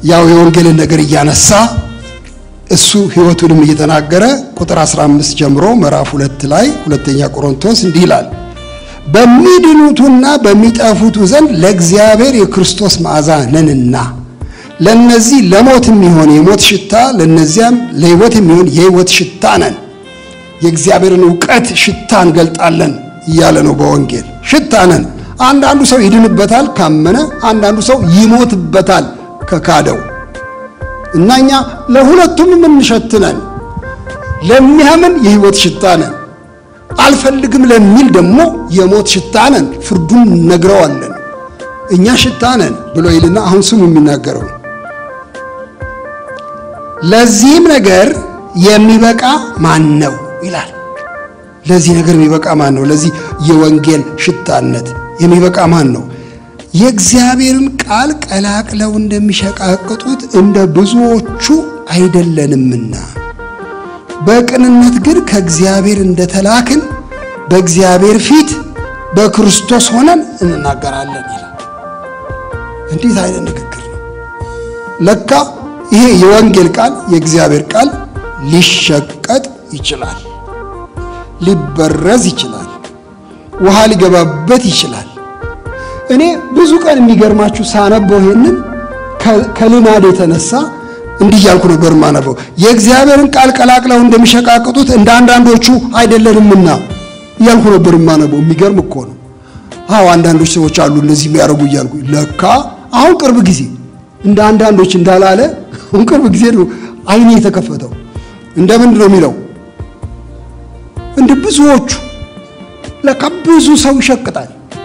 ያው የወንጌልን ነገር እያነሳ እሱ ሕይወቱንም እየተናገረ ቁጥር 15 ጀምሮ ምዕራፍ ሁለት ላይ ሁለተኛ ቆሮንቶስ እንዲህ ይላል በሚድኑቱና በሚጠፉቱ ዘንድ ለእግዚአብሔር የክርስቶስ መዓዛ ነንና ለነዚህ ለሞት የሚሆን የሞት ሽታ ለነዚያም ለሕይወት የሚሆን የሕይወት ሽታ ነን። የእግዚአብሔርን እውቀት ሽታ እንገልጣለን እያለ ነው። በወንጌል ሽታ ነን። አንዳንዱ ሰው ይድንበታል ካመነ፣ አንዳንዱ ሰው ይሞትበታል ከካደው እና እኛ ለሁለቱም የምንሸትነን ለሚያምን የሕይወት ሽታ ነን፣ አልፈልግም ለሚል ደግሞ የሞት ሽታ ነን። ፍርዱን ነግረዋለን። እኛ ሽታ ነን ብሎ ይልና አሁን ስሙ የሚናገረው ለዚህም ነገር የሚበቃ ማን ነው ይላል። ለዚህ ነገር የሚበቃ ማን ነው? ለዚህ የወንጌል ሽታነት የሚበቃ ማን ነው? የእግዚአብሔርን ቃል ቀላቅለው እንደሚሸቃቅጡት እንደ ብዙዎቹ አይደለንምና በቅንነት ግን ከእግዚአብሔር እንደተላክን በእግዚአብሔር ፊት በክርስቶስ ሆነን እንናገራለን ይላል። እንዴት አይነት ንግግር ነው! ለካ ይሄ የወንጌል ቃል የእግዚአብሔር ቃል ሊሸቀጥ ይችላል፣ ሊበረዝ ይችላል፣ ውሃ ሊገባበት ይችላል። እኔ ብዙ ቀን የሚገርማችሁ ሳነበው ይሄንን ከልማድ የተነሳ እንዲህ እያልኩ ነበር ማነበው። የእግዚአብሔርን ቃል ቀላቅለው እንደሚሸቃቅጡት እንደ አንዳንዶቹ አይደለንምና እያልኩ ነበር ማነበው። የሚገርም እኮ ነው። አዎ አንዳንዶች ሰዎች አሉ እንደዚህ የሚያደርጉ እያልኩ ለካ አሁን ቅርብ ጊዜ እንደ አንዳንዶች እንዳላለ አሁን ቅርብ ጊዜ ነው አይኔ የተከፈተው። እንደምንድን ነው የሚለው? እንደ ብዙዎቹ ለካ ብዙ ሰው ይሸቅጣል።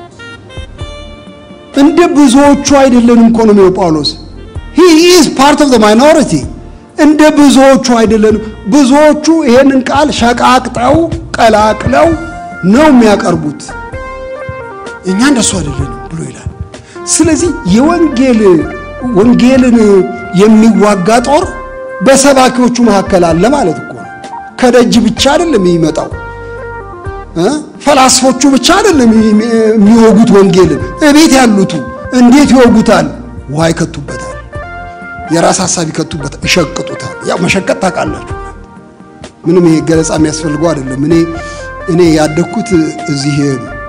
እንደ ብዙዎቹ አይደለንም እኮ ነው የሚለው ጳውሎስ። he is part of the minority እንደ ብዙዎቹ አይደለንም። ብዙዎቹ ይሄንን ቃል ሸቃቅጠው ቀላቅለው ነው የሚያቀርቡት። እኛ እንደሱ አይደለንም ብሎ ይላል። ስለዚህ የወንጌል ወንጌልን የሚዋጋ ጦር በሰባኪዎቹ መካከል አለ ማለት እኮ ነው። ከደጅ ብቻ አይደለም የሚመጣው እ ፈላስፎቹ ብቻ አይደለም የሚወጉት ወንጌልን። እቤት ያሉቱ እንዴት ይወጉታል? ውሃ ይከቱበታል፣ የራስ ሀሳብ ይከቱበታል፣ ይሸቅጡታል። ያው መሸቀጥ ታውቃላችሁ። ምንም ይሄ ገለጻ የሚያስፈልገው አይደለም። እኔ እኔ ያደግኩት እዚህ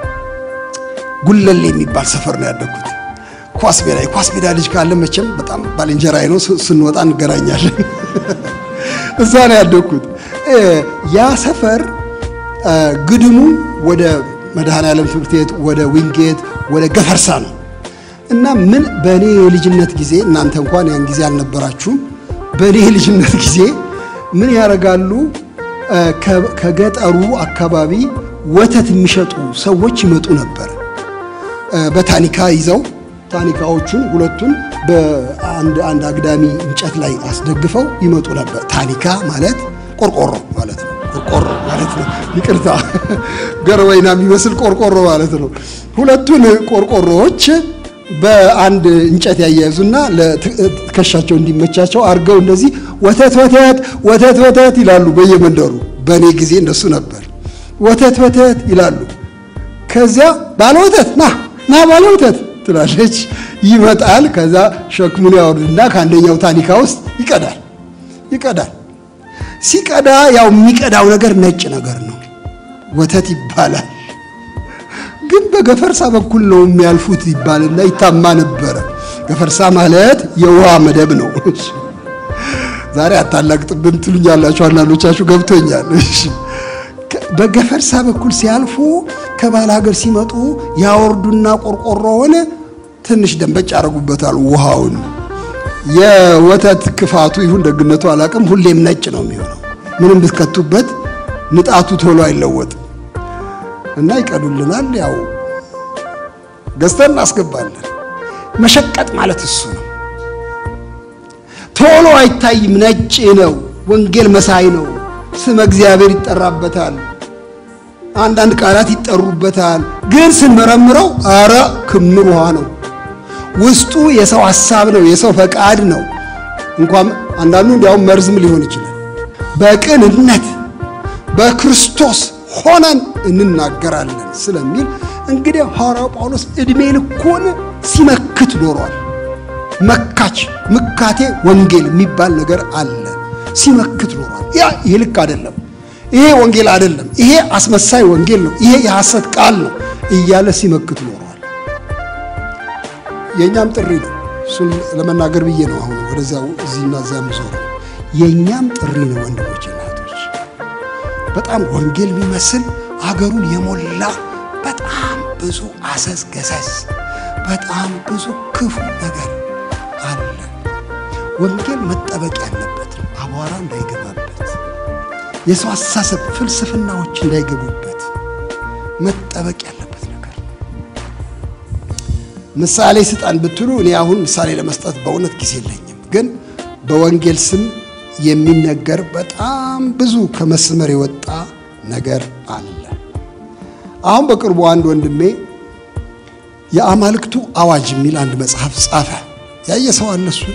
ጉለሌ የሚባል ሰፈር ነው ያደግኩት። ኳስ ሜዳ የኳስ ሜዳ ልጅ ካለ መቼም በጣም ባልንጀራዬ ነው። ስንወጣ እንገናኛለን። እዛ ነው ያደግኩት። ያ ሰፈር ግድሙ ወደ መድኃኔዓለም ትምህርት ቤት፣ ወደ ዊንጌት፣ ወደ ገፈርሳ ነው እና ምን በእኔ የልጅነት ጊዜ እናንተ እንኳን ያን ጊዜ አልነበራችሁም። በእኔ የልጅነት ጊዜ ምን ያደርጋሉ? ከገጠሩ አካባቢ ወተት የሚሸጡ ሰዎች ይመጡ ነበር በታኒካ ይዘው ታኒካዎቹን ሁለቱን በአንድ አንድ አግዳሚ እንጨት ላይ አስደግፈው ይመጡ ነበር። ታኒካ ማለት ቆርቆሮ ማለት ነው። ቆርቆሮ ማለት ነው። ይቅርታ ገርወይና የሚመስል ቆርቆሮ ማለት ነው። ሁለቱን ቆርቆሮዎች በአንድ እንጨት ያያይዙና ለትከሻቸው እንዲመቻቸው አድርገው እንደዚህ ወተት ወተት ወተት ወተት ይላሉ በየመንደሩ። በእኔ ጊዜ እንደሱ ነበር። ወተት ወተት ይላሉ። ከዚያ ባለ ወተት ና ና ባለ ወተት ትላለች። ይመጣል። ከዛ ሸክሙን ያወርድና ከአንደኛው ታኒካ ውስጥ ይቀዳል ይቀዳል። ሲቀዳ ያው የሚቀዳው ነገር ነጭ ነገር ነው፣ ወተት ይባላል። ግን በገፈርሳ በኩል ነው የሚያልፉት ይባልና ይታማ ነበረ። ገፈርሳ ማለት የውሃ መደብ ነው። ዛሬ አታላግጥብን ትሉኛላችሁ አንዳንዶቻችሁ፣ ገብቶኛል። በገፈርሳ በኩል ሲያልፉ ከባል ሀገር ሲመጡ ያወርዱና ቆርቆሮውን ትንሽ ደንበጭ ያደርጉበታል ውሃውን። የወተት ክፋቱ ይሁን ደግነቱ አላቅም፣ ሁሌም ነጭ ነው የሚሆነው። ምንም ብትከቱበት ንጣቱ ቶሎ አይለወጥም እና ይቀዱልናል። ያው ገዝተን እናስገባለን። መሸቀጥ ማለት እሱ ነው። ቶሎ አይታይም፣ ነጭ ነው። ወንጌል መሳይ ነው። ስመ እግዚአብሔር ይጠራበታል። አንዳንድ ቃላት ይጠሩበታል። ግን ስንመረምረው አረ ክምር ውሃ ነው። ውስጡ የሰው ሐሳብ ነው፣ የሰው ፈቃድ ነው። እንኳን አንዳንዱ እንዲያውም መርዝም ሊሆን ይችላል። በቅንነት በክርስቶስ ሆነን እንናገራለን ስለሚል እንግዲህ ሐዋርያው ጳውሎስ ዕድሜ ልኩን ሲመክት ኖሯል። መካች ምካቴ ወንጌል የሚባል ነገር አለ። ሲመክት ኖሯል። ያ ይሄ ልክ አይደለም፣ ይሄ ወንጌል አይደለም፣ ይሄ አስመሳይ ወንጌል ነው፣ ይሄ የሐሰት ቃል ነው እያለ ሲመክት ኖሯል። የእኛም ጥሪ ነው። እሱን ለመናገር ብዬ ነው አሁን ወደዚያው እዚህና እዚያ የምዞረው። የእኛም ጥሪ ነው ወንድሞች፣ እናቶች በጣም ወንጌል የሚመስል አገሩን የሞላ በጣም ብዙ አሰስ ገሰስ በጣም ብዙ ክፉ ነገር አለ። ወንጌል መጠበቅ ያለበት ነው። አቧራ እንዳይገባበት፣ የሰው አስተሳሰብ ፍልስፍናዎች እንዳይገቡበት መጠበቅ ያለበት ነገር ነው። ምሳሌ ስጠን ብትሉ እኔ አሁን ምሳሌ ለመስጠት በእውነት ጊዜ የለኝም። ግን በወንጌል ስም የሚነገር በጣም ብዙ ከመስመር የወጣ ነገር አለ። አሁን በቅርቡ አንድ ወንድሜ የአማልክቱ አዋጅ የሚል አንድ መጽሐፍ ጻፈ። ያየ ሰው አለ? እሱ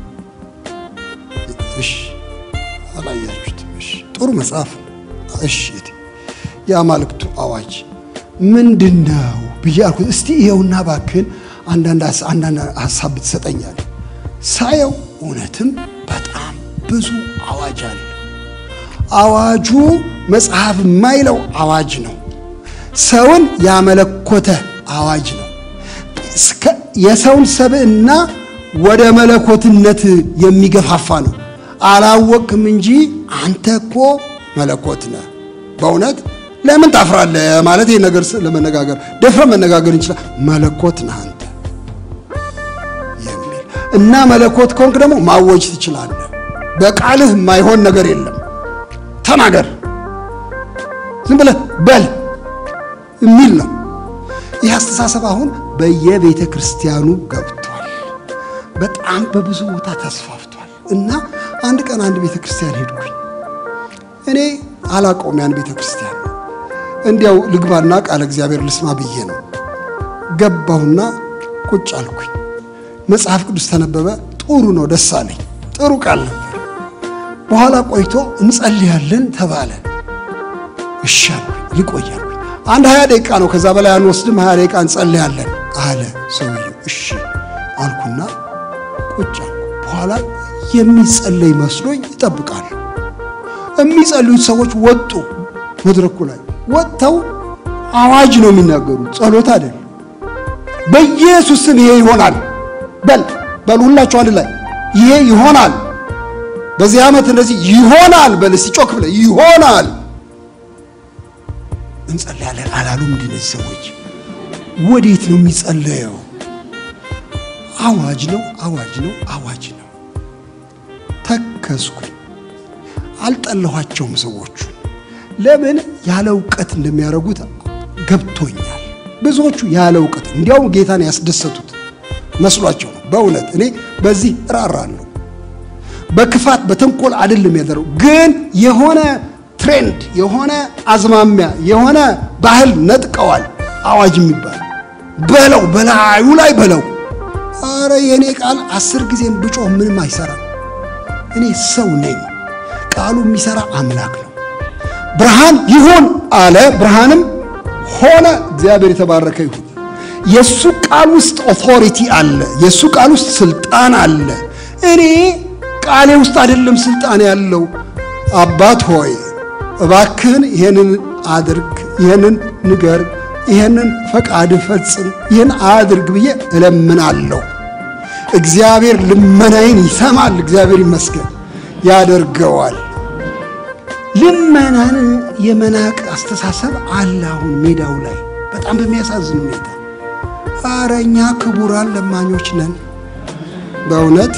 እሺ፣ አላያችሁትም? እሺ፣ ጥሩ መጽሐፍ እሺ። የአማልክቱ አዋጅ ምንድን ነው ብዬ አልኩት። እስቲ ይኸውና እባክህን አንዳንድ ሀሳብ ብትሰጠኛል። ሳየው እውነትም በጣም ብዙ አዋጅ አለ። አዋጁ መጽሐፍ የማይለው አዋጅ ነው። ሰውን ያመለኮተ አዋጅ ነው። የሰውን ሰብዕና ወደ መለኮትነት የሚገፋፋ ነው። አላወቅም እንጂ አንተ እኮ መለኮት ነህ። በእውነት ለምን ታፍራለህ? ማለት ይህ ነገር ለመነጋገር ደፍረ መነጋገር እንችላል። መለኮት ነህ አንተ የሚል እና መለኮት ከሆንክ ደግሞ ማወጅ ትችላለህ። በቃልህ የማይሆን ነገር የለም። ተናገር፣ ዝም ብለህ በል የሚል ነው። ይህ አስተሳሰብ አሁን በየቤተ ክርስቲያኑ ገብቷል። በጣም በብዙ ቦታ ተስፋፍቷል። እና አንድ ቀን አንድ ቤተ ክርስቲያን ሄድኩኝ። እኔ አላቀውም ያን ቤተ ክርስቲያን እንዲያው ልግባና ቃለ እግዚአብሔር ልስማ ብዬ ነው ገባሁና ቁጭ አልኩኝ። መጽሐፍ ቅዱስ ተነበበ። ጥሩ ነው፣ ደስ አለኝ። ጥሩ ቃል ነበር። በኋላ ቆይቶ እንጸልያለን ተባለ። እሺ አልኩኝ፣ ልቆይ አልኩኝ። አንድ ሀያ ደቂቃ ነው፣ ከዛ በላይ አንወስድም፣ ሀያ ደቂቃ እንጸልያለን አለ ሰውየው። እሺ አልኩና ቁጭ አልኩ። በኋላ የሚጸለይ መስሎኝ ይጠብቃሉ። የሚጸልዩት ሰዎች ወጡ። መድረኩ ላይ ወጥተው አዋጅ ነው የሚናገሩት፣ ጸሎት አይደለም። በኢየሱስ ስም ይሄ ይሆናል በል በል፣ ሁላችሁ አንድ ላይ ይሄ ይሆናል፣ በዚህ ዓመት እንደዚህ ይሆናል በል እስቲ ጮክ ብለህ ይሆናል እንጸልያለን አላሉም። እንደ እነዚህ ሰዎች ወዴት ነው የሚጸለየው? አዋጅ ነው፣ አዋጅ ነው፣ አዋጅ ነው። ተከስኩኝ። አልጠለኋቸውም ሰዎቹን። ለምን ያለ እውቀት እንደሚያደርጉት ገብቶኛል። ብዙዎቹ ያለ እውቀት እንዲያውም ጌታን ያስደሰቱት መስሏቸው ነው። በእውነት እኔ በዚህ እራራለሁ። በክፋት በተንኮል አይደለም ያደረው፣ ግን የሆነ ትሬንድ የሆነ አዝማሚያ የሆነ ባህል ነጥቀዋል። አዋጅ የሚባል በለው በላዩ ላይ በለው። አረ የእኔ ቃል አስር ጊዜም ብጮህ ምንም አይሰራም። እኔ ሰው ነኝ። ቃሉ የሚሰራ አምላክ ነው። ብርሃን ይሁን አለ፣ ብርሃንም ሆነ። እግዚአብሔር የተባረከ ይሁን። የእሱ ቃል ውስጥ ኦቶሪቲ አለ። የእሱ ቃል ውስጥ ስልጣን አለ። እኔ ቃሌ ውስጥ አይደለም ስልጣን ያለው። አባት ሆይ እባክህን ይሄንን አድርግ፣ ይሄንን ንገር፣ ይሄንን ፈቃድ ፈጽም፣ ይህን አድርግ ብዬ እለምናለሁ። እግዚአብሔር ልመናዬን ይሰማል። እግዚአብሔር ይመስገን ያደርገዋል። ልመናን የመናቅ አስተሳሰብ አለ አሁን ሜዳው ላይ በጣም በሚያሳዝን ሁኔታ። ኧረ እኛ ክቡራን ለማኞች ነን። በእውነት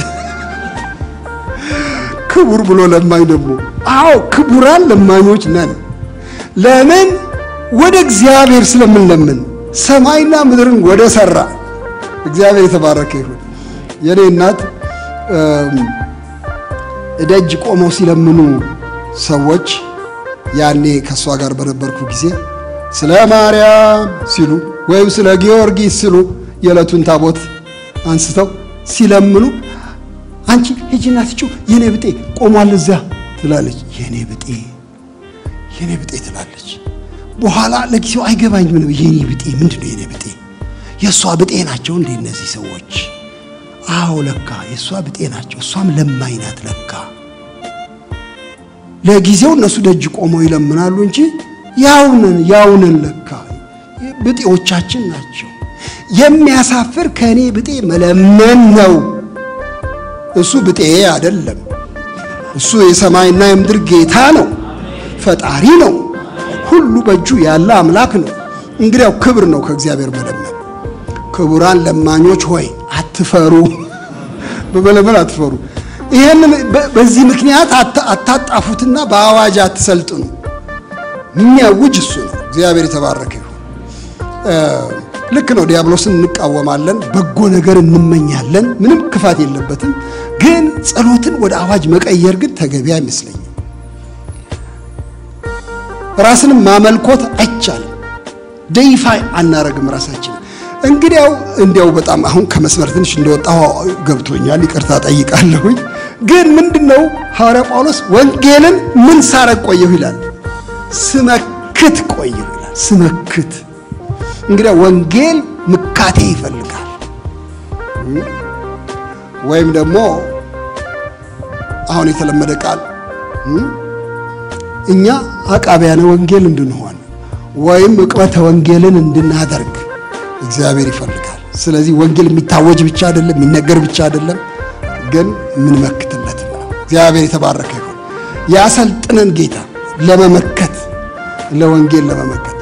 ክቡር ብሎ ለማኝ ደግሞ አዎ ክቡራን ለማኞች ነን። ለምን? ወደ እግዚአብሔር ስለምንለምን ሰማይና ምድርን ወደ ሰራ እግዚአብሔር የተባረከ ይሁን። የኔ እናት እደጅ ቆመው ሲለምኑ ሰዎች ያኔ ከእሷ ጋር በነበርኩ ጊዜ ስለ ማርያም ሲሉ ወይም ስለ ጊዮርጊስ ሲሉ የዕለቱን ታቦት አንስተው ሲለምኑ አንቺ ሂጂና ስጪው የኔ ብጤ ቆሟል እዚያ ትላለች። የኔ ብጤ የኔ ብጤ ትላለች። በኋላ ለጊዜው አይገባኝም ነው የኔ ብጤ ምንድን ነው የኔ ብጤ? የእሷ ብጤ ናቸው እንደ እነዚህ ሰዎች አዎ ለካ የእሷ ብጤ ናቸው፣ እሷም ለማኝ ናት ለካ። ለጊዜው እነሱ ደጅ ቆመው ይለምናሉ እንጂ ያውነን ያውነን ለካ ብጤዎቻችን ናቸው። የሚያሳፍር ከእኔ ብጤ መለመን ነው። እሱ ብጤ አይደለም። እሱ የሰማይና የምድር ጌታ ነው፣ ፈጣሪ ነው፣ ሁሉ በእጁ ያለ አምላክ ነው። እንግዲያው ክብር ነው ከእግዚአብሔር መለመን። ክቡራን ለማኞች ሆይ አትፈሩ፣ በመለመን አትፈሩ። ይህንን በዚህ ምክንያት አታጣፉትና በአዋጅ አትሰልጥኑ። የሚያውጅ እሱ ነው። እግዚአብሔር የተባረከ ይሁን። ልክ ነው። ዲያብሎስን እንቃወማለን፣ በጎ ነገር እንመኛለን። ምንም ክፋት የለበትም። ግን ጸሎትን ወደ አዋጅ መቀየር ግን ተገቢ አይመስለኝም። ራስንም ማመልኮት አይቻልም። ደይፋይ አናረግም ራሳችን። እንግዲያው እንዲያው በጣም አሁን ከመስመር ትንሽ እንደወጣሁ ገብቶኛል፣ ይቅርታ ጠይቃለሁኝ። ግን ምንድነው ሐዋርያ ጳውሎስ ወንጌልን ምን ሳረግ ቆየሁ ይላል? ስመክት ቆየሁ ይላል። ስመክት እንግዲያ ወንጌል ምካቴ ይፈልጋል። ወይም ደግሞ አሁን የተለመደ ቃል እኛ አቃቢያነ ወንጌል እንድንሆን ወይም ዕቅበተ ወንጌልን እንድናደርግ እግዚአብሔር ይፈልጋል። ስለዚህ ወንጌል የሚታወጅ ብቻ አይደለም፣ የሚነገር ብቻ አይደለም፣ ግን የምንመክትለት ነው። እግዚአብሔር የተባረከ ይሁን። ያሰልጥነን ጌታ ለመመከት ለወንጌል ለመመከት